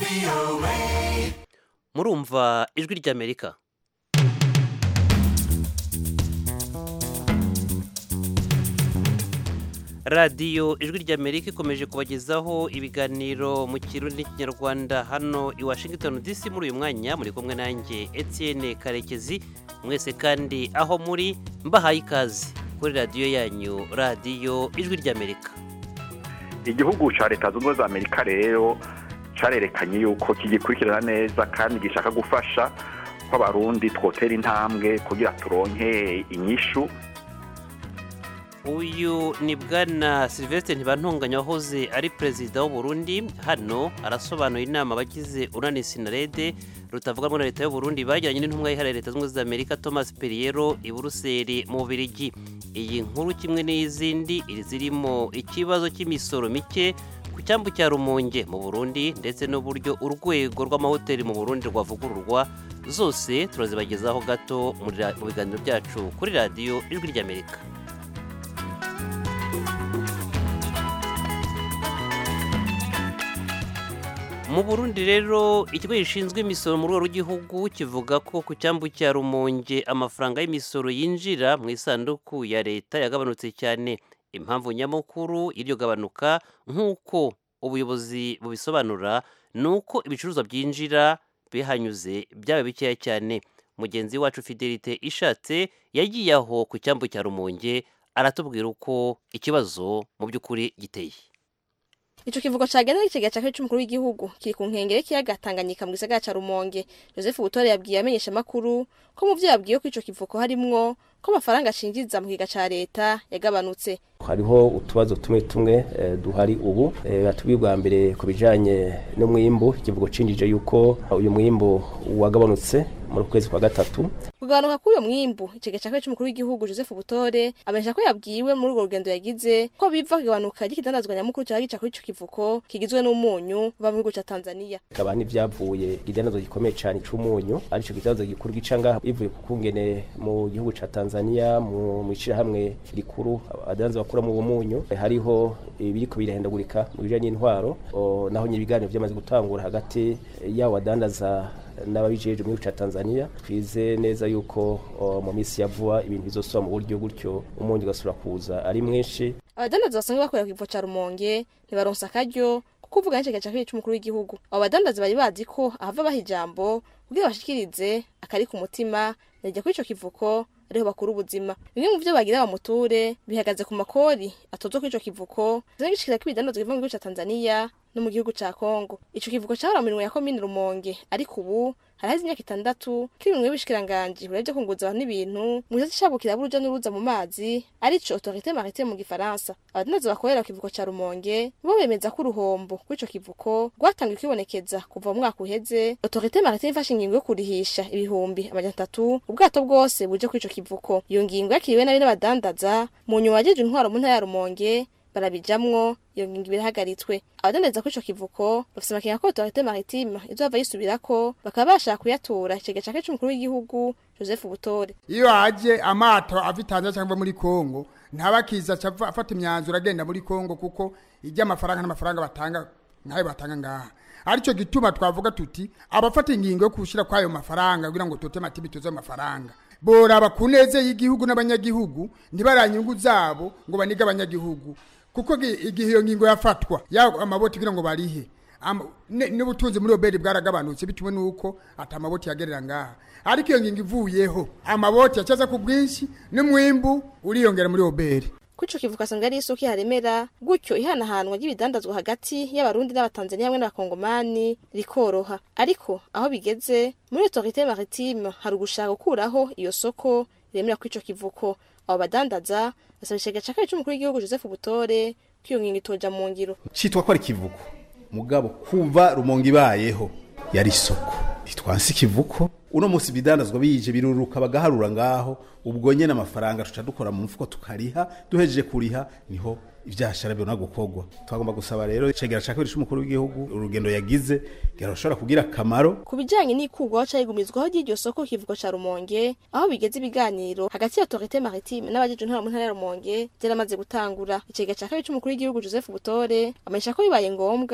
murumva ijwi ry'amerika radiyo ijwi ry'amerika ikomeje kubagezaho ibiganiro mu kirundi n'ikinyarwanda hano i washington dc muri uyu mwanya muri kumwe nanjye etienne karekezi mwese kandi aho muri mbahaye ikaze kuri radiyo yanyu radiyo ijwi ry'amerika igihugu cya leta zunze ubumwe za amerika rero cyarerekanye yuko kigikurikirana neza kandi gishaka gufasha ko abarundi twotera intambwe kugira turonke inyishu uyu ni bwana silvestre ntibantunganya wahoze ari perezida w'uburundi hano arasobanura inama abagize urani sinarede rutavuga na leta y'uburundi bajyanye n'intumwa yihariye leta zunze ubumwe za amerika thomas perriero i buruseli mu bubirigi iyi nkuru kimwe n'izindi zirimo ikibazo cy'imisoro mike ku cyambu cya rumonge mu burundi ndetse n'uburyo urwego rw'amahoteli mu burundi rwavugururwa zose turazibagezaho gato mu biganiro byacu kuri radiyo ijwi ry'amerika mu burundi rero ikigo gishinzwe imisoro mu rwego rw'igihugu kivuga ko ku cyambu cya rumonge amafaranga y'imisoro yinjira mu isanduku ya leta yagabanutse cyane impamvu nyamukuru y'iryo gabanuka nk'uko ubuyobozi bubisobanura ni uko ibicuruzwa byinjira bihanyuze byaba bikeya cyane mugenzi wacu fidelite ishatse yagiye aho ku cyambu cya rumonge aratubwira uko ikibazo mu by'ukuri giteye Ico kivugo cagenda n'ikigega ca c'umukuru w'igihugu kiri ku nkengere kiyaga Tanganyika mu gisagara ca Rumonge Joseph Butore yabwiye amenyesha makuru ko mu vyo yabwiye ko ico kivuko harimwo ko amafaranga ashinjiza mu kiga ca leta yagabanutse hariho utubazo tumwe tumwe eh, duhari ubu eh, batubwiye bwa mbere ku bijanye n'umwimbu ikivugo cinjije yuko uyu mwimbu wagabanutse mu kwezi kwa gatatu kugabanuka k'uyo mwimbu ikigega ca c'umukuru w'igihugu Joseph Butore amenyesha ko yabwiwe muri urwo rugendo yagize ko biva kugabanuka ry'ikidandazwa nyamukuru cyaga gica kuri ico kivuko kigizwe n'umunyu uva mu gihugu ca Tanzania hakaba n'ivyavuye igidandazwa gikomeye cane c'umunyu arico gidandazwa gikuru gica ngaha bivuye ku kungene mu gihugu ca Tanzania mu mwishirahamwe rikuru abadanza bakura mu bumunyu hariho ibiriko birahindagurika mu bijanye n'intwaro naho nyine ibiganiro vyamaze gutangura hagati y'abo badandaza n'ababijeje mu gihugu ca Tanzania twize neza yuko mu minsi ya vuba ibintu bizosubira mu buryo gutyo umunyu ugasubira kuza ari mwinshi abadandaza basanzwe bakorera ku kivuko ca Rumonge ntibaronsa akaryo kuko uvuga n'icigega ca kabiri c'umukuru w'igihugu abo badandaza bari bazi ko ahava baha ijambo kugira bashikirize akari ku mutima najya kuri ico kivuko ariho bakura ubuzima bimwe mu vyo bagira bamuture bihagaze ku makori atozwa kuri ico kivuko zingishikira ko ibidandazwa biva mu gihugu ca Tanzania no mu gihugu ca Kongo ico kivuko cahora mu minwe ya komine Rumonge ariko ubu haraheze imyaka itandatu kiri mu y'ubushikiranganji buravye kunguza abantu n'ibintu mu gisata cabukira buruja n'uruza mu mazi arico autorité maritime mu gifaransa abadandaza bakorera ku kivuko ca Rumonge bo bemeza ko uruhombo kw'ico kivuko rwatangiye kwibonekeza kuva mu mwaka uheze autorité maritime ifashe ingingo yo kurihisha ibihumbi amajana atatu ubwato bwose buje kw'ico kivuko iyo ngingo yakiriwe nabi n'abadandaza mu nyuma wajeje intwaro mu ntara ya Rumonge barabijamwo iyo ngingo ibirahagaritswe abadandaza kuri ico kivuko bafise amakenga ko autorité maritime izohava yisubirako bakaba bashaka kuyatura ikigega ca c'umukuru w'igihugu Joseph Butore iyo haje amato ava Tanzania cyangwa muri Kongo ntabakiza afata imyanzuro agenda muri Kongo kuko ijya amafaranga n'amafaranga batanga nkayo batanga ngaha arico gituma twavuga tuti abafata ingingo yo kushira kwayo mafaranga kugira ngo tote matibi tuzo amafaranga boraba kuneze y'igihugu n'abanyagihugu ntibaranyungu zabo ngo baniga abanyagihugu kuko igihe iyo ngingo yafatwa ya amaboti kugira ngo barihe n'ubutunzi muri oberi bwaragabanutse bitewe nuko ata amaboti yagerera ngaha ariko iyo ngingo ivuyeho amaboti yacaza ku bwinshi n'umwimbu uriyongera muri oberi kuco kivuka sanga ari isoko haremera gutyo ihanahanwa ry'ibidandazwa hagati y'abarundi n'abatanzania hamwe n'abakongomani rikoroha ariko aho bigeze muri autorité maritime hari ugushaka gukuraho iyo soko remera kw'ico kivuko abo badandaza basaba ikigega ca kabiri c'umukuru w'igihugu Joseph Butore ko iyo ngingo itoja mu ngiro citwa ko ari kivuko mugabo kuva rumonge ibayeho yari isoko ntitwansi ikivuko uno munsi ibidandazwa bije biruruka bagaharura ngaho ubwo nyene amafaranga tuca dukora mu mfuko tukariha duhejeje kuriha niho ivyashara bibona gukorwa twagomba gusaba rero icegera ca kabiri c'umukuru w'igihugu urugendo yagize gerashobora kugira akamaro ku bijanye n'ikurwaho cayigumizwaho ry'iryo soko kivugo ca Rumonge aho bigeze ibiganiro hagati ya autorité maritime n'abajeje intwara mu ntara ya Rumonge vyaramaze gutangura icegera ca kabiri c'umukuru w'igihugu Joseph Butore amenyesha ko bibaye ngombwa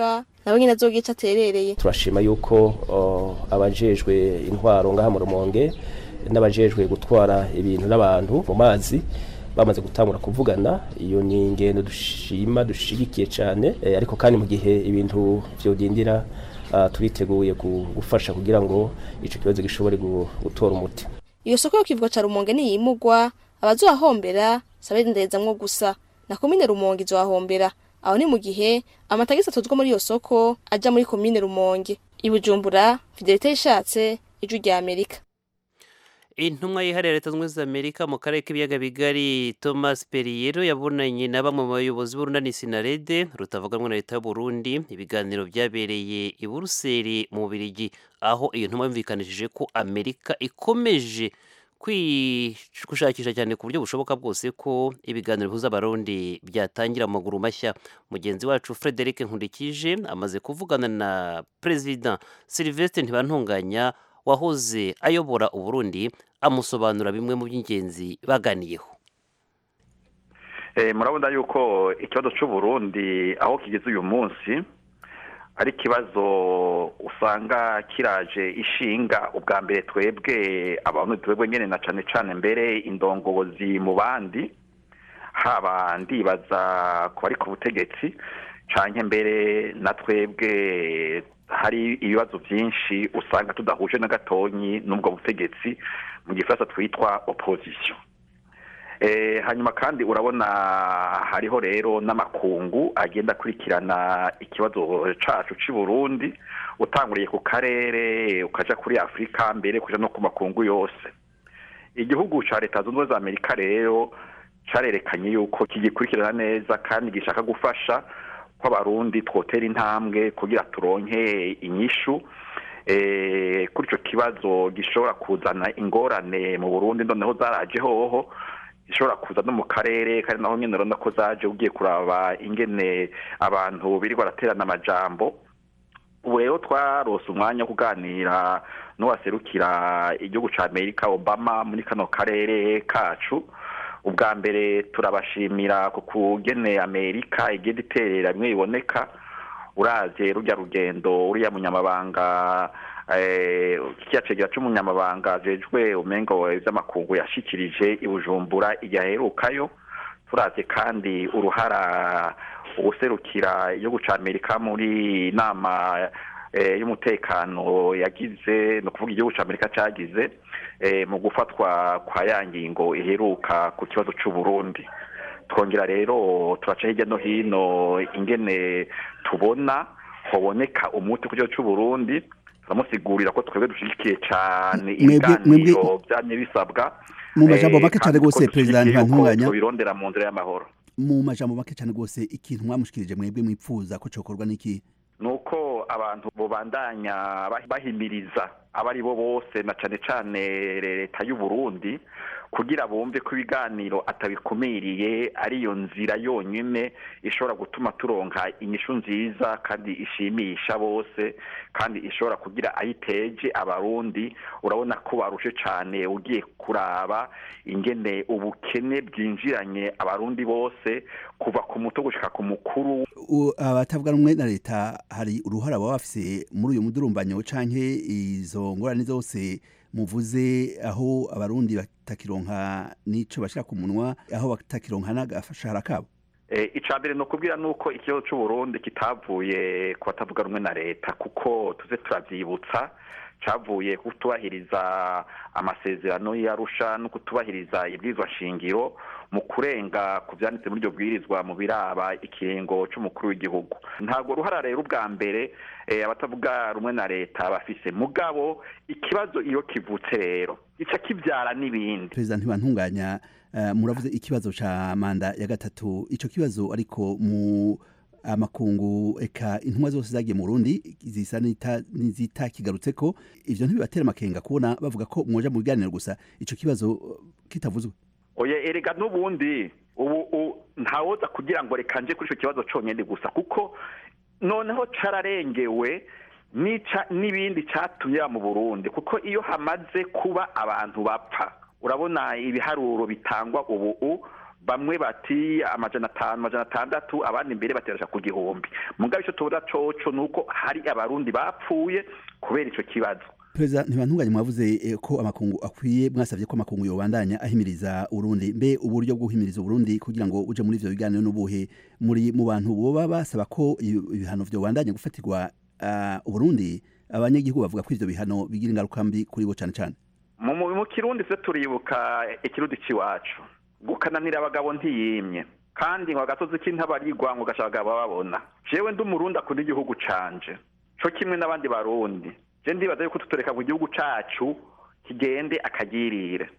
nawe nyine azogira ico aterereye turashima yuko uh, abajejwe intwaro ngaha mu rumonge n'abajejwe gutwara ibintu n'abantu mu mazi bamaze gutangura kuvugana iyo ni ingendo dushima dushigikiye cyane eh, ariko kandi mu gihe ibintu vyodindira uh, turiteguye gu- gufasha kugira ngo ico kibazo gishobore gu- gutora umuti iyo soko yo kivuga ca rumonge niyimugwa abazohahombera sabendezamwo gusa na komine rumonge izohahombera aho ni mu gihe amatagisi atozwa muri iyo soko aja muri komine rumonge i bujumbura fidelite yishatse ijwi rya amerika intumwa yihariye leta zunze ubumwe za amerika mu karere k'ibiyaga bigari thomas perriero yabonanye na bamwe mu bayobozi b'urunani sinarede rutavuganwa na leta y'u Burundi ibiganiro byabereye i buruseli mu bubirigi aho iyo ntumwa yumvikanishije ko amerika ikomeje kwi- gushakisha cyane ku buryo bushoboka bwose ko ibiganiro bihuza abarundi byatangira mu maguru mashya mugenzi wacu frederic nkundikije amaze kuvugana na perezida sylvestre ntibantunganya wahoze ayobora uburundi amusobanura bimwe mu by'ingenzi baganiyeho Eh, murabona yuko ikibazo c'uburundi aho kigeze uyu munsi ari ikibazo usanga kiraje ishinga ubwa mbere twebwe abantu twebwe nyene na cane cane mbere indongozi mu bandi haba ndibaza ku bari ku butegetsi canke mbere na twebwe hari ibibazo byinshi usanga tudahuje na gatonyi n'ubwo butegetsi mu gifaransa twitwa opposition Eh, hanyuma kandi urabona hariho rero n'amakungu agenda akurikirana ikibazo cacu c'i Burundi utanguriye ku karere ukaja kuri Afurika mbere kuja no ku makungu yose igihugu ca leta zunze ubumwe za Amerika rero carerekanye yuko kigikurikirana neza kandi gishaka gufasha ko abarundi twotera intambwe kugira turonke inyishu eh, kuri ico kibazo gishobora kuzana ingorane mu Burundi noneho zaraje hoho ishobora kuza no mu karere kandi naho nyene urabona ko zaje ugiye kuraba ingene abantu birirwa baraterana amajambo ubu rero twarose umwanya wo kuganira n'uwaserukira igihugu ca amerika obama muri kano karere kacu ubwa mbere turabashimira ku kugene amerika igenda iterera bimwe biboneka uravye rurya rugendo uriya munyamabanga eh, kiriya cegera c'umunyamabanga ajejwe umengo vy'amakungu yashikirije i bujumbura igihe aherukayo turavye kandi uruhara uguserukira igihugu ca amerika muri nama eh, y'umutekano yagize ni ukuvuga igihugu ca amerika cagize eh, mu gufatwa kwa ya ngingo iheruka ku kibazo c'uburundi twongera rero turaca hirya no hino ingene tubona hoboneka umuti ku kibazo c'uburundi turamusigurira ko twebwe dushigikiye cane Mwebwe- ibiganiro mwebwe- vyamye bisabwa Mu majambo eh, make cane kandi ko gose, Perezida dushigikiye yuko Ntibantunganya. tubirondera mu nzira y'amahoro mu majambo make cyane rwose ikintu mwamushikirije mwebwe mwipfuza ko cokorwa n'iki nuko abantu bobandanya bah- bahimiriza abari bo bose na cane cane leta y'u Burundi kugira bumve ko ibiganiro atabikumiriye ariyo nzira yonyine ishobora gutuma turonka inyishu nziza kandi ishimisha bose kandi ishobora kugira ayiteje abarundi urabona ko barushe cane ugiye kuraba ingene ubukene bwinjiranye abarundi bose kuva ku muto gushika ku mukuru U- abatavuga rumwe na leta hari uruhara baba bafise muri uyu mudurumbanyo canke izo ngorane zose muvuze aho abarundi batakironka n'ico bashira ku munwa aho batakironka n'agashahara kabo Eh, ica mbere ni ukubwira nuko ikibazo c'uburundi kitavuye ku batavuga rumwe na leta kuko tuze turavyibutsa cavuye kutubahiriza amasezerano y'arusha no kutubahiriza ibwirizwa shingiro mu kurenga ku vyanditse muri iryo bwirizwa mu biraba ikiringo c'umukuru w'igihugu ntabwo ruhara rero ubwa mbere eh, abatavuga rumwe na leta bafise mugabo ikibazo iyo kivutse rero gica kivyara n'ibindi perezida ntibantunganya uh, muravuze ikibazo ca manda ya gatatu ico kibazo ariko mu amakungu eka intumwa zose zagiye mu Burundi zisa n'ita- n'izitakigarutseko ivyo ntibibatera amakenga kubona bavuga ko mwoja mu biganiro gusa ico kibazo uh, kitavuzwe oye erega n'ubundi ubu u- ntawoza kugira ngo reka nje kuri icyo kibazo cyonyine gusa kuko noneho cararengewe nica n'ibindi catumye mu Burundi kuko iyo hamaze kuba abantu bapfa urabona ibiharuro bitangwa ubu u bamwe bati amajana atanu amajana atandatu abandi imbere bateresha ku gihumbi mugabo icyo tubona coco ni uko hari abarundi bapfuye kubera ico kibazo perezida ntibantunganye mwavuze eh, ko amakungu akwiye mwasabye ko amakungu yobandanya ahimiriza urundi mbe uburyo bwo guhimiriza urundi kugira ngo uje muri ivyo biganiro n'ubuhe muri mu bantu boba basaba ko ibi- ibihano vyobandanya gufatirwa ah, uburundi abanyagihugu bavuga ko ivyo bihano bigira ingaruka mbi kuri bo cane cane mu mu- mu kirundi se turibuka ikirundi c'iwacu gukananira abagabo ntiyimye kandi ngo agasozi k'intabarigwa ngo gasha abagabo babona jewe ndi umurundi akunda igihugu canje co kimwe n'abandi barundi je ndibaza yuko tutoreka ngo igihugu cacu kigende akagirire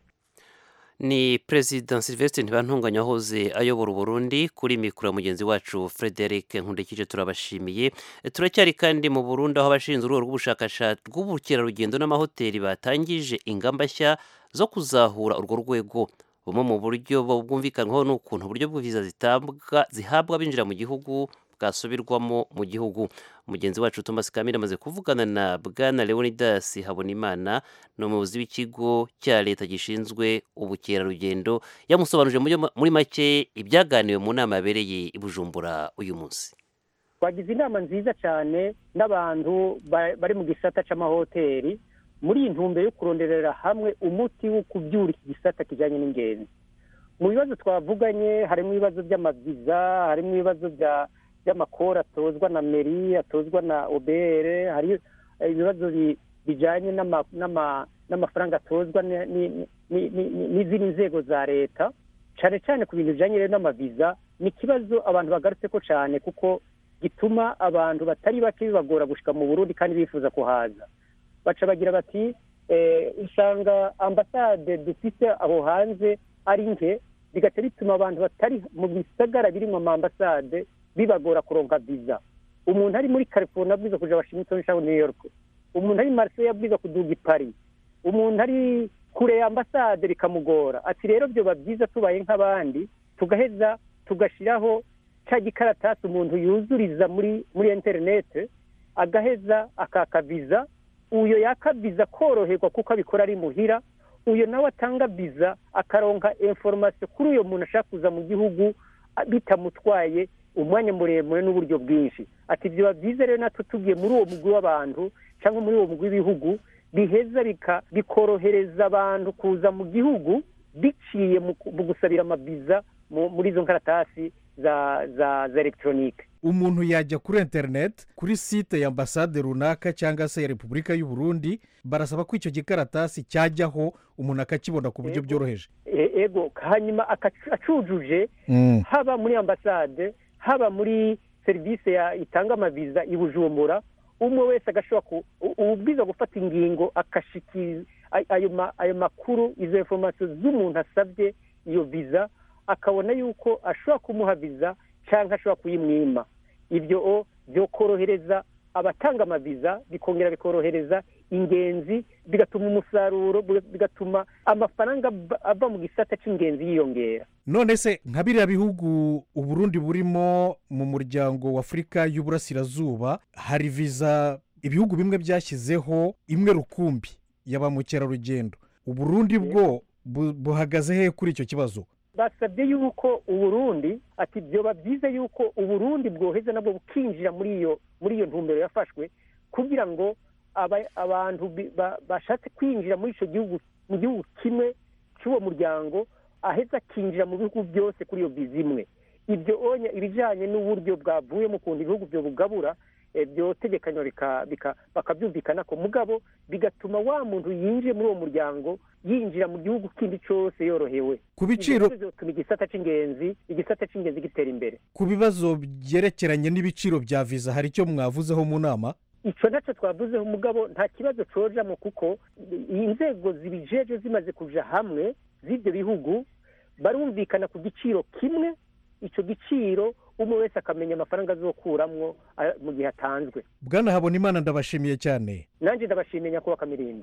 ni perezida sylvestre ntibantunganya wahoze ayobora uburundi kuri mikoro ya mugenzi wacu frederic nkundikije turabashimiye turacyari kandi mu burundi aho abashinzwe urwego rw'ubushakashatsi rw'ubukerarugendo n'amahoteli batangije ingamba nshya zo kuzahura urwo rwego bumwe mu buryo bwumvikanwaho ni ukuntu uburyo bw'iviza zitabwa zihabwa abinjira mu gihugu bwasubirwamo mu gihugu mugenzi wacu thomas kamire amaze kuvugana na bwana leonidas habonimana ni umuyobozi w'ikigo cya leta gishinzwe ubukerarugendo yamusobanurije muri- muri make ibyaganiwe mu nama yabereye i bujumbura uyu munsi twagize inama nziza cyane n'abantu ba- bari mu gisata c'amahoteli muri iyi ntumbero yo kuronderera hamwe umuti wo kubyura iki gisata kijyanye n'ingenzi mu bibazo twavuganye harimo ibibazo by'amaviza harimo ibibazo bya by'amakori atozwa na meri atozwa na obr hari ibibazo bi- bijyanye n'ama- n'ama- n'amafaranga atozwa ni- ni- ni- ni- ni- n'izindi nzego za leta cyane cyane ku bintu bijyanye rero n'amaviza ni ikibazo abantu bagarutse ko cyane kuko gituma abantu batari bake bibagora gushika mu burundi kandi bifuza kuhaza baca bagira bati eh, usanga ambasade dufite aho hanze ari nke bigaca bituma abantu batari mu bisagara birimo ama ambasade bibagora kuronka viza umuntu ari muri california abwiza kuja washington cyangwa new york umuntu ari marseille abwiza kuduga i paris umuntu ari kure ya ambasade bikamugora ati rero byoba byiza tubaye nk'abandi tugaheza tugashiraho cya gikaratasi umuntu yuzuriza muri muri interinete agaheza akakaviza uyo yakaviza koroherwa kuko abikora ari muhira uyo nawe atanga viza akaronka informasiyo kuri uyo muntu ashaka kuza mu gihugu a- bitamutwaye umwanya muremure n'uburyo bwinshi ati byaba byiza rero natwe tugiye muri uwo mugwi w'abantu cyangwa muri uwo mugwi w'ibihugu biheza bika- bikorohereza abantu kuza mu gihugu biciye mu ku- mu gusabira amaviza mu- muri izo nkaratasi za za za elegitoronike umuntu yajya kuri interineti kuri site ya ambasade runaka cyangwa se ya repubulika y'u Burundi barasaba ko icyo gikaratasi cyajyaho umuntu akakibona ku buryo Yego. byoroheje E- ego hanyuma akacu- acujuje Mm. haba muri ambasade haba muri serivisi ya itanga amaviza i bujumbura umwe wese agashobora ku u- ubwiza gufata ingingo akashikira ay- ayo ma- ayo makuru izo informasiyo z'umuntu asabye iyo viza akabona yuko ashobora kumuha viza cyangwa ashobora kuyimwima ibyo o byokorohereza abatanga amaviza bikongera bikorohereza ingenzi bigatuma umusaruro bigatuma amafaranga ava- ava mu gisata cy'ingenzi yiyongera none se nka biriya bihugu uburundi burimo mu muryango w'afurika y'uburasirazuba hari viza ibihugu bimwe byashyizeho imwe rukumbi ya ba mukerarugendo uburundi bwo bu- buhagaze he kuri icyo kibazo basabye yuko uburundi ati byoba byiza yuko uburundi bwoheza nabwo bukinjira muri iyo muri iyo ntumbero yafashwe kugira ngo aba- abantu bi- ba- bashatse kwinjira muri icyo gihugu mu gihugu kimwe cy'uwo muryango aheza akinjira mu bihugu byose kuri iyo viza imwe ibyo onya ibijyanye n'uburyo bwavuye mu kuntu ibihugu byo bugabura eh, byotegekanywa bika- bika- bakabyumvikana ko mugabo bigatuma wa muntu yinjiye muri uwo muryango yinjira mu gihugu kindi cyose yorohewe ku biciro Ibyo bizotuma igisata cy'ingenzi igisata cy'ingenzi gitera imbere ku bibazo byerekeranye n'ibiciro bya viza hari icyo mwavuzeho mu nama icyo nacyo twavuzeho umugabo nta kibazo cojamo kuko inzego zibijeje zimaze kuja hamwe z'ibyo bihugu barumvikana ku giciro kimwe icyo giciro umwe wese akamenya amafaranga azokuramwo ah, mu gihe atanzwe bwana habona imana ndabashimiye cyane nanjye ndabashimiye nyakubahwa kamirindi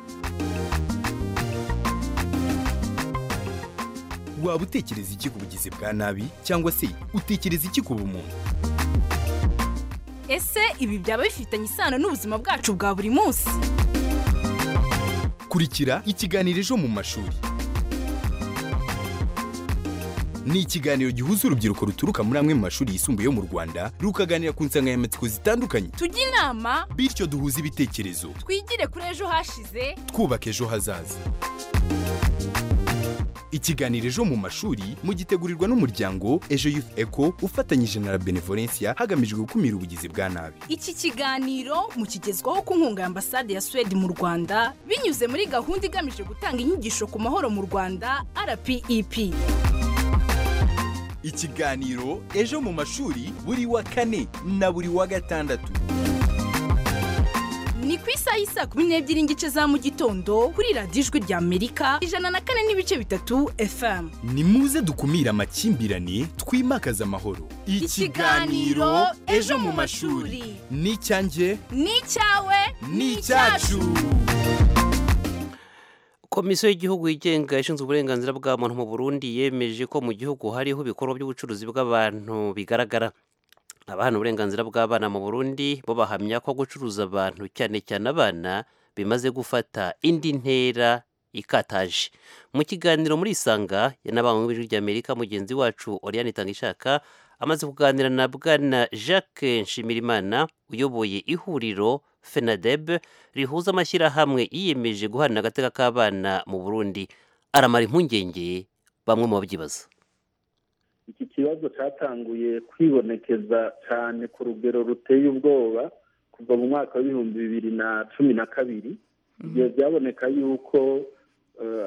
waba utekereza iki ku bugizi bwa nabi cyangwa se utekereza iki ku bumuntu ese ibi byaba bifitanye isano n'ubuzima bwacu bwa buri munsi kurikira ikiganiro ejo mu mashuri ni ikiganiro gihuza urubyiruko ruturuka muri amwe mu mashuri yisumbuye yo mu rwanda rukaganira ku nsanganyamatsiko zitandukanye tujye inama bityo duhuze ibitekerezo twigire kuri ejo hashize twubaka ejo hazaza ikiganiro ejo mu mashuri mugitegurirwa n'umuryango ejo youth eco ufatanyije na la benevolencia hagamijwe gukumira ubugizi bwa nabi iki kiganiro mukigezwaho ku nkunga ya ambasade ya suwede mu rwanda binyuze muri gahunda igamije gutanga inyigisho ku mahoro mu rwanda rpep ikiganiro ejo mu mashuri buri wa kane na buri wa gatandatu ni ku isaha y'isa kumi n'ebyiri n'igice za mu gitondo kuri radiyo ijwi rya amerika ijana na kane n'ibice bitatu fm ni muze dukumire amakimbirane twimakaze amahoro Ikiganiro Ejo mu mashuri. ni icyanjye ni icyawe ni icyacu komisiyo y'igihugu yigenga ishinzwe uburenganzira bwa muntu mu burundi yemeje ko mu gihugu hariho ibikorwa by'ubucuruzi bw'abantu bigaragara abahana uburenganzira bw'abana mu burundi bo bahamya ko gucuruza abantu cyane cyane abana bimaze gufata indi ntera ikataje mu kiganiro muri isanga yanabawe mu ijwi ry'amerika mugenzi wacu oriane itangishaka amaze kuganira na bwana jacques nshimirimana uyoboye ihuriro fenadeb rihuza amashyirahamwe yiyemeje guhana agateka k'abana mu burundi aramara impungenge bamwe mu babyibaza iki kibazo cyatanguye kwibonekeza cyane ku rugero ruteye ubwoba kuva mu mwaka w'ibihumbi bibiri na cumi na kabiri igihe byaboneka yuko eh,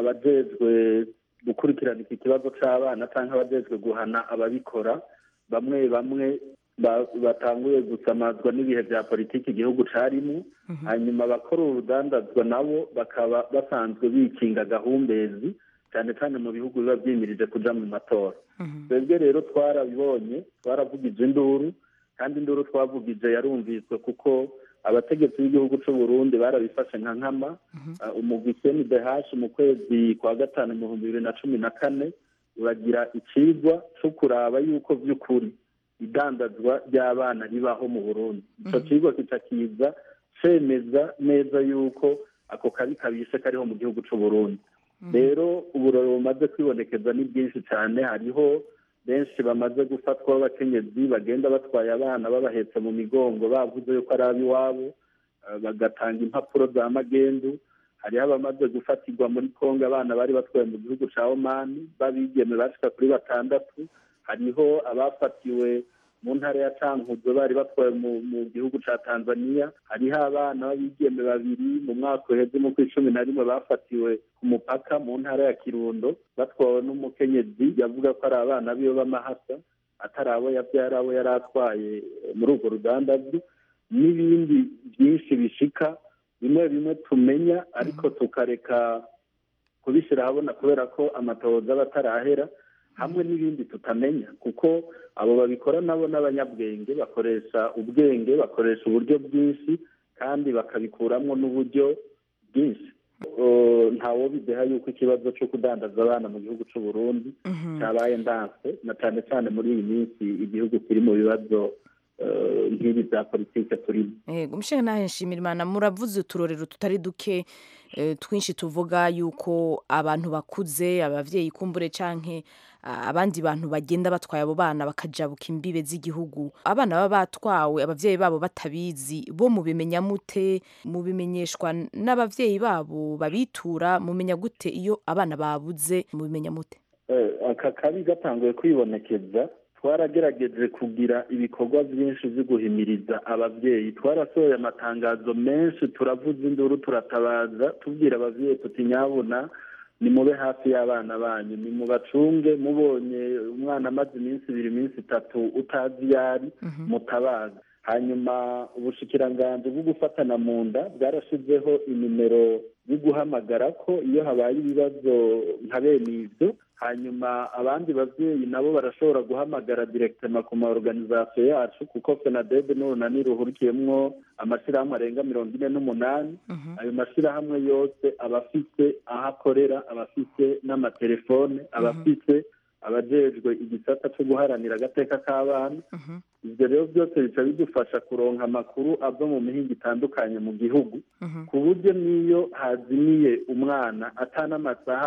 abajejwe gukurikirana iki kibazo cy'abana cyangwa abajejwe guhana ababikora bamwe bamwe ba- batanguye gusamazwa n'ibihe bya politiki igihugu carimo hanyuma abakora urudandazwa nabo bakaba basanzwe bikinga gahumbezi cyane cyane mu bihugu biba byimirije kuja mu matora twebwe rero twarabibonye twaravugije induru kandi induru twavugije yarumviswe kuko abategetsi b'igihugu cy'u Burundi barabifashe nka nkama Uh, umugwi CNDH mu kwezi kwa gatanu mu bihumbi bibiri na cumi na kane uragira icigwa co kuraba yuko vy'ukuri idandazwa ry'abana ribaho mu Burundi ico cigwa kica kiza cemeza neza yuko ako kabi kabishe kariho mu gihugu cy'u Burundi rero uburoro bumaze kwibonekeza ni bwinshi cyane hariho benshi bamaze gufatwa b'abakenyezi bagenda batwaye abana babahetse mu migongo bavuze yuko ari ab'iwabo eh, bagatanga impapuro za magendu hariho abamaze gufatirwa muri kongo abana bari batwaye mu gihugu cya omani babigeme bashika kuri batandatu hariho abafatiwe mu ntara ya cankuzo bari batwaye mu, mu gihugu cya tanzania hariho abana b'abigeme babiri mu mwaka uheze mu kw'icumi na rimwe bafatiwe ku mupaka mu ntara ya kirundo batwawe n'umukenyezi yavuga ko ari abana biwe b'amahasa atari abo yabyara abo yari atwaye eh, muri urwo rudandazwa n'ibindi byinshi bishika bimwe bimwe tumenya ariko tukareka kubishyira ahabona kubera ko amatohoza aba atarahera hamwe n'ibindi tutamenya kuko abo babikora nabo n'abanyabwenge bakoresha ubwenge bakoresha uburyo bwinshi kandi bakabikuramwo n'uburyo bwinshi Uh, ntawo bideha yuko ikibazo cyo kudandaza abana mu gihugu cy'u Burundi cyabaye ndanse na cyane cyane muri iyi minsi igihugu kiri mu bibazo uh, nk'ibi bya politike turimo yego umushinga nawe nshimira imana muravuze uturorero tutari duke eh, twinshi tuvuga yuko abantu bakuze ababyeyi kumbure canke ah, abandi bantu bagenda batwaye abo bana bakajabuka imbibe z'igihugu abana baba batwawe ababyeyi babo batabizi bo mubimenya mute mubimenyeshwa n'ababyeyi babo babitura mumenya gute iyo abana babuze mubimenya mute Eh, aka kabi gatanguye kwibonekeza twaragerageje kugira ibikorwa byinshi byo guhimiriza ababyeyi twarasohoye amatangazo menshi turavuza induru turatabaza tubwira ababyeyi tuti nyabuna nimube hafi y'abana banyu nimubacunge mubonye umwana amaze iminsi ibiri iminsi itatu utazi iyo ari mutabaza hanyuma ubushikiranganji bwo gufatana mu nda bwarashizeho inimero yo guhamagara ko iyo habaye ibibazo nka bene ibyo hanyuma abandi babyeyi nabo barashobora guhamagara direkitema ku ma organizasiyo yacu kuko fenadebe n'urunani ruhurikiyemwo amashyirahamwe arenga mirongo ine n'umunani ayo mashyirahamwe yose aba afite aho akorera aba afite n'amatelefone aba afite abajejwe igisata cyo guharanira agateka k'abana ibyo rero byose bica bidufasha kuronka amakuru ava mu mihinga itandukanye mu gihugu ku buryo n'iyo hazimiye umwana atan'amasaha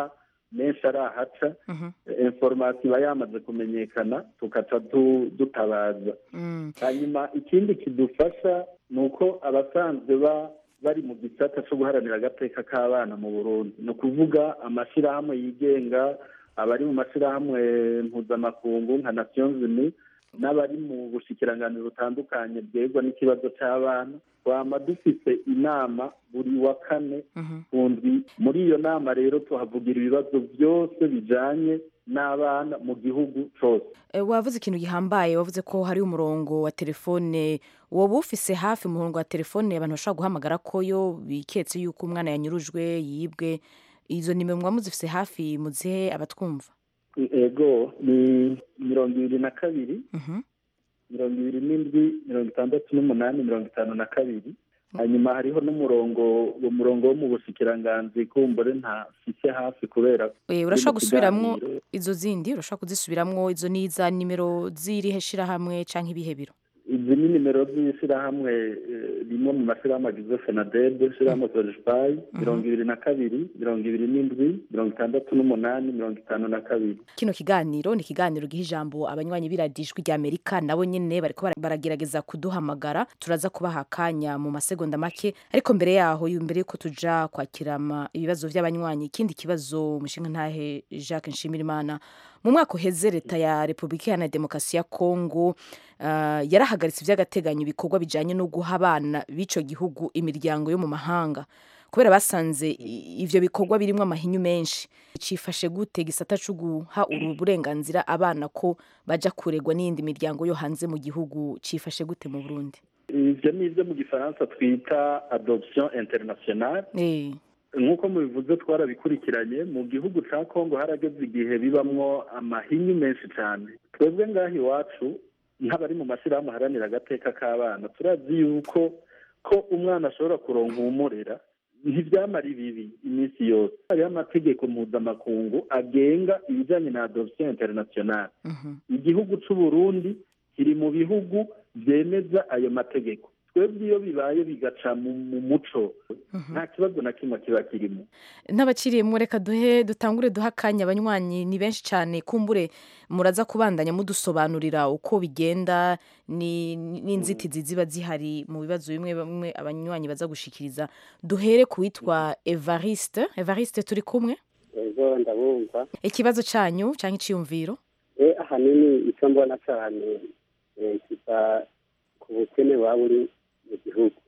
menshi arahaca inforomasiyo iba yamaze kumenyekana tugaca dutabaza hanyuma ikindi kidufasha ni uko abasanzwe bari mu gisata cyo guharanira agateka k'abana mu burundi ni ukuvuga amashyirahamwe yigenga abari mu mashyirahamwe mpuzamakungu nka nations unies n'abari mu bushikiranganiro butandukanye bwerwa n'ikibazo cy'abana twama dufite inama buri wa kane ku ndwi muri iyo nama rero tuhavugira ibibazo byose bijanye n'abana mu gihugu cyose wavuze ikintu gihambaye wavuze ko hari umurongo wa telefone woba ufise hafi umurongo wa telefone abantu bashobora guhamagara ko yo biketse yuko umwana yanyurujwe yibwe izo nimero muba muzifise hafi muzihe abatwumva ego ni mirongo ibiri na kabiri mirongo ibiri n'indwi mirongo itandatu n'umunani mirongo itanu na kabiri hanyuma hariho n'umurongo uwo murongo wo mu bushikiranganzi kumbure ntafise hafi kubera urashobora gusubiramwo izo zindi urashobora kuzisubiramwo izo ni iza nimero z'irihe shirahamwe canke ibihe biro izi ni nimero z'ishyirahamwe rimwe mu mashyirahamwe agize fenadebe ishyirahamwe sojipayi mirongo ibiri na kabiri mirongo ibiri n'indwi mirongo itandatu n'umunani mirongo itanu na kabiri kino kiganiro ni ikiganiro giha ijambo abanywanyi b'iradijwi ry'amerika nabo nyine bariko baragerageza kuduhamagara turaza kubaha akanya mu masegonda make ariko mbere yaho mbere yuko tuja kwakira ibibazo by'abanywanyi ikindi kibazo umushinga ntahe jacques nshimirimana mu mwaka uheze leta ya repubulika iharanira demokarasi ya kongo yarahagaritse iby'agateganyo ibikorwa bijyanye no guha abana b'icyo gihugu imiryango yo mu mahanga kubera basanze ibyo bikorwa birimo amahinyu menshi cyifashe gute gisata cyo guha uru burenganzira abana ko bajya kuregwa n'iyindi miryango yo hanze mu gihugu cyifashe gute mu burundi ibyo ni ibyo mu gifaransa twita adoption internationale nk'uko mubivuze twarabikurikiranye mu gihugu cya kongo harageze igihe bibamwo amahinyu menshi cyane twebwe ngaho iwacu nk'abari mu mashyirahamwe aharanira agateka k'abana turazi yuko ko umwana ashobora kuronka uwumurera ntibyamara ibibi iminsi yose hariho amategeko mpuzamakungu agenga ibijyanye na adoption internationale igihugu cy'u Burundi kiri mu bihugu byemeza ayo mategeko twebwe iyo bibaye bigaca mu muco nta kibazo na kimwe kiba kirimo n'abakiriyemo reka duhe dutangure duha akanya abanywanyi ni benshi cyane kumbure muraza kubandanya mudusobanurira uko bigenda n'inzitizi ziba zihari mu bibazo bimwe bimwe abanywanyi baza gushikiriza duhere ku witwa evariste evariste turi kumwe ego ndabumva ikibazo cyanyu cyangwa icyiyumviro ahanini icyo mbona cyane kiva ku bukene waba uri mu gihugu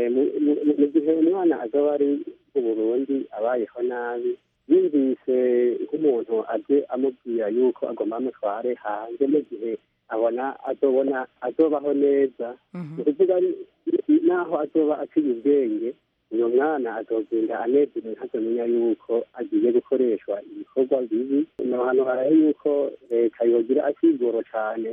mu gihe umwana azaba ari mu burundi abayeho nabi yumvise nk'umuntu aje amubwira yuko agomba amutware hanze mu gihe abona azobona azobaho neza ni ukuvuga naho azoba aciye ubwenge uyu mwana azogenda anezerewe ntazamenya yuko agiye gukoreshwa ibikorwa bibi ni ahantu haraye yuko leta yogira akigoro cyane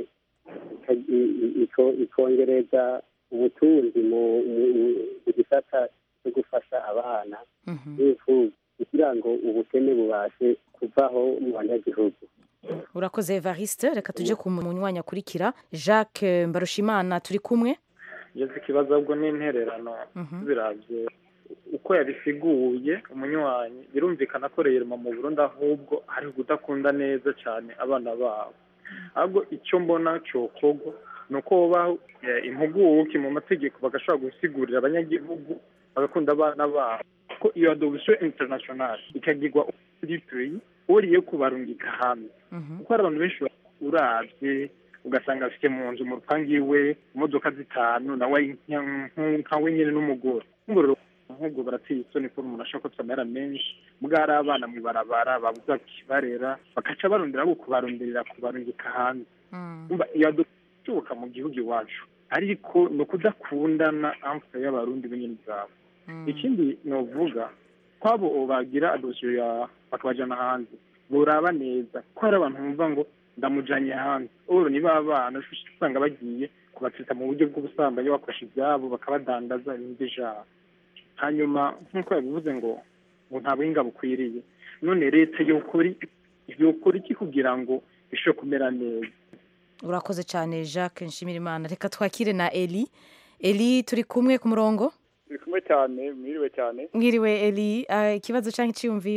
ikongereza ubutunzi mu gisata cyo gufasha abana n'imfubyi kugira ngo ubukene bubashe kuvaho mu banyagihugu urakoze evariste reka tujye ku munywanyi akurikira jacques mbarushimana turi kumwe ngeze ikibazo ahubwo n'intererano birabye uko yabisiguye umunywanyi birumvikana ko reyeruma mu burundi ahubwo hari kudakunda neza cyane abana babo ahubwo icyo mbona cyokorwa ni uko babaho impuguke mu mategeko bagashobora gusigurira abanyagihugu bagakunda abana babo ko iyo adoption international ikagirwa muri peyi uriye kubarungika hanze kuko hari abantu benshi urabye ugasanga afite mu nzu mu rupangu iwe imodoka zitanu nawe nka we nyine n'umugore nk'ubwo barateye isoni ko umuntu ashobora kuba amera menshi mbwa hari abana mu ibarabara babuze bakibarera bagaca barondera abo kubaronderera kubarungika hanze iyo ishoboka mu gihugu iwacu ariko ni ukudakundana amfuka y'abarundi b'ingeni zabo ikindi ni uvuga ko abo bagira adosiyo ya bakabajyana hanze buraba neza ko hari abantu bumva ngo ndamujyanye hanze ubu niba abana usanga bagiye kubatsita mu buryo bw'ubusambanyi bakoresha ibyabo bakabadandaza ibindi jabo hanyuma nk'uko yabivuze ngo ngo nta buhinga bukwiriye none leta yokora iki kugira ngo ishobore kumera neza urakoze cyane jacques nshimirimana reka twakire na eli eli turi kumwe ku murongo turi kumwe cyane mwiriwe cyane mwiriwe eli ikibazo cyangwa icyiyumviro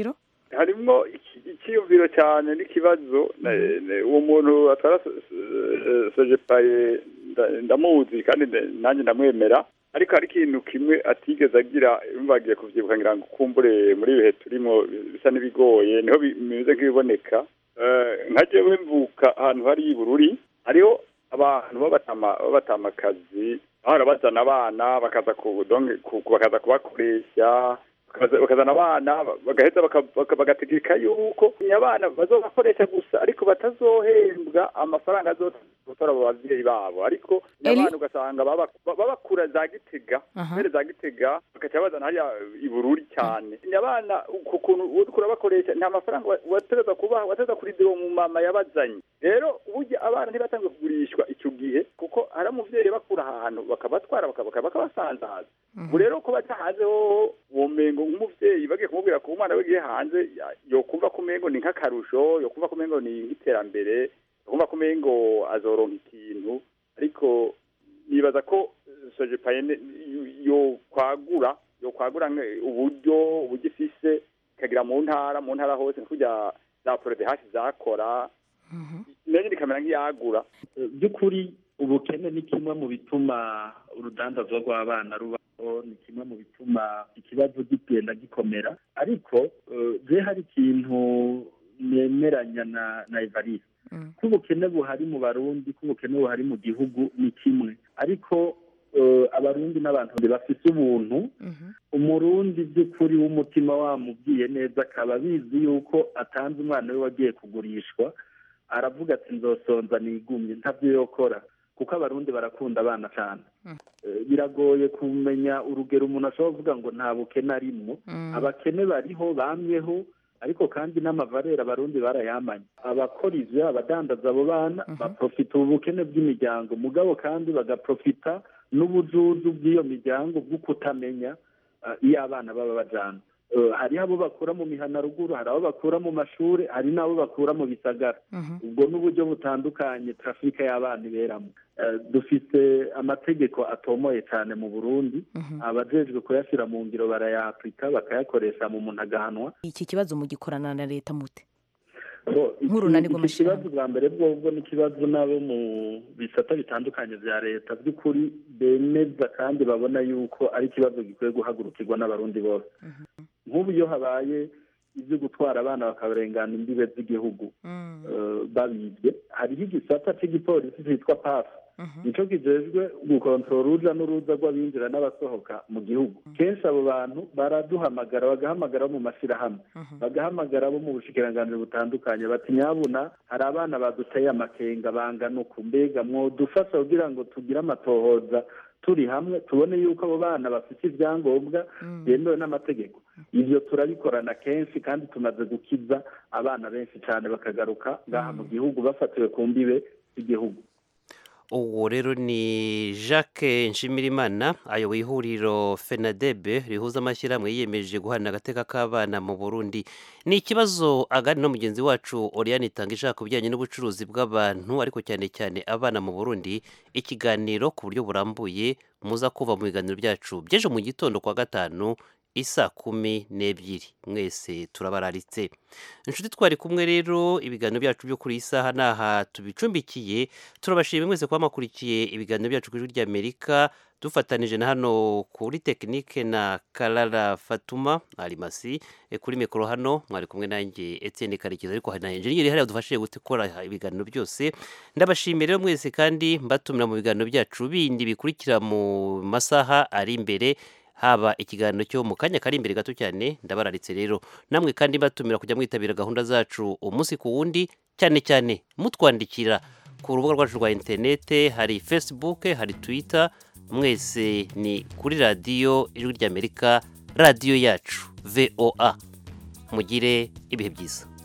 harimwo iki- icyiyumviro cyane n'ikibazo na- na- uwo muntu atwara so- so- sojepaye nda- ndamuzi kandi nda- nanjye ndamwemera ariko hari ikintu kimwe atigeze agira bagiye kuvyibuka ngira ngo kumbure muri ibihe turimo bisa n'ibigoye niho bi- bimeze nk'ibiboneka Eh, nka jewe mvuka ahantu hari ibururi hariho abantu b'abatama b'abatamakazi bahora bazana abana bakaza ku donge ku- ku- bakaza kubakoresha bakaza- bakazana abana bagaheza baka- baka- bagategeka yuko abana bazobakoresha gusa ariko batazohembwa amafaranga azotora abo bavyeyi babo ariko abana ugasanga baba- babakura za gitega Aha. mbere za gitega bakaca bazana hariya ibururi cyane abana ku kuntu uriko urabakoresha nta mafaranga wa- wategeza kubaha wategeza kurindira uwo mumama yabazanye rero burya abana ntibatanzwe kugurishwa icyo gihe kuko hari umuvyeyi bakura ahantu bakabatwara baka- baka- bakabasanzaza ubu rero ko baja hanze hoho uwo mengo nk'umuvyeyi bagiye kumubwira ko umwana we agiye hanze ya- yokumva ko umengo ni nk'akarusho yokumva ko umengo ni nk'iterambere yokumva ko umengo azoronka ikintu ariko nibaza ko sojepayene yo kwagura yo kwagura nge- uburyo uburyo ifise ikagira mu ntara mu ntara hose nk'urya za porode hasi zakora nayo ikamera nk'iyagura by'ukuri ubukene ni kimwe mu bituma urudandazwa rw'abana rubaho ni kimwe mu bituma ikibazo gigenda gikomera ariko eh, je hari ikintu nemeranya na na evariste ko ubukene buhari mu barundi ko ubukene buhari mu gihugu ni kimwe ariko eh, abarundi n'abantu bafise ubuntu umurundi by'ukuri w'umutima wamubwiye neza akaba abizi yuko atanze umwana we wagiye kugurishwa aravuga ati nzosonza nigumye ntabyo yokora kuko abarundi barakunda abana cyane Eh, biragoye kumenya urugero umuntu ashobora kuvuga ngo nta bukene arimwo abakene bariho bamyeho ariko kandi n'amavarera abarundi barayamanye abakora ivyo abadandaza abo bana baprofita ubu bukene bw'imiryango mugabo kandi bagaprofita n'ubujuju bw'iyo miryango bwo kutamenya eh, iyo abana baba bajana Eh, hariho abo bakura mu mihana ruguru hari abo bakura mu mashuri hari n'abo bakura mu bisagara ubwo n'uburyo butandukanye trafika y'abana iberamo Eh, dufite amategeko atomoye cyane mu burundi abajejwe kuyashyira mu ngiro barayapurika bakayakoresha mu muntu agahanwa iki kibazo mugikorana na leta mute So, iki- Nk'urunani iki rw'amashyirahamwe. kibazo bwa mbere bwobwo ni ikibazo n'abo mu bisata bitandukanye bya leta by'ukuri bemeza kandi babona yuko ari ikibazo gikwiye guhagurukirwa n'abarundi bose nk'ubu iyo habaye ibyo gutwara abana bakabarengana imbibe z'igihugu eh, babibye hariho igisata cy'igipolisi cyitwa pafu nicyo kijejwe gukontorora uruja n'uruza rw'abinjira n'abasohoka mu gihugu kenshi abo bantu baraduhamagara bagahamagara abo mu mashyirahamwe bagahamagara abo mu bushikiranganji butandukanye bati nyabuna hari abana baduteye amakenga bangana uku mbega mwodufasha kugira ngo tugire amatohoza turi hamwe tubone yuko abo bana bafite ibyangombwa byemewe n'amategeko ibyo turabikorana kenshi kandi tumaze gukiza abana benshi cyane bakagaruka ngaha mu gihugu bafatiwe ku mbibe z'igihugu uwo rero ni jacques nshimirimana ayoboye ihuriro fenadebe rihuza amashyirahamwe yiyemeje guharanira agateka k'abana mu burundi ni ikibazo agani no mugenzi wacu oriane itanga ishaka ku bijyanye n'ubucuruzi bw'abantu ariko cyane cyane abana mu burundi ikiganiro ku buryo burambuye muza kuva mu biganiro byacu by'ejo mu gitondo kwa gatanu isa kumi n'ebyiri mwese turabararitse inshuti twari kumwe rero ibiganiro byacu byo kuri iyi saha ni aha tubicumbikiye turabashimiye mwese kuba makurikiye ibiganiro byacu ku ijwi ry'amerika dufatanije na hano kuri tekinike na karara fatuma arimasi E, kuri mikoro hano mwari kumwe nanjye etienne karekezi ariko hari na enjeniyeri hariya dufashije gukora ibiganiro byose ndabashimiye rero mwese kandi mbatumira mu biganiro byacu bindi bikurikira mu masaha ari imbere haba ikiganiro cyo mu kanya kari imbere gato cyane ndabararitse rero namwe kandi batumira kujya mwitabira gahunda zacu umunsi ku wundi cyane cyane mutwandikira ku rubuga rwacu rwa interinete hari facebook hari twitter mwese ni kuri radiyo ijwi ry'amerika radiyo yacu voa mugire ibihe byiza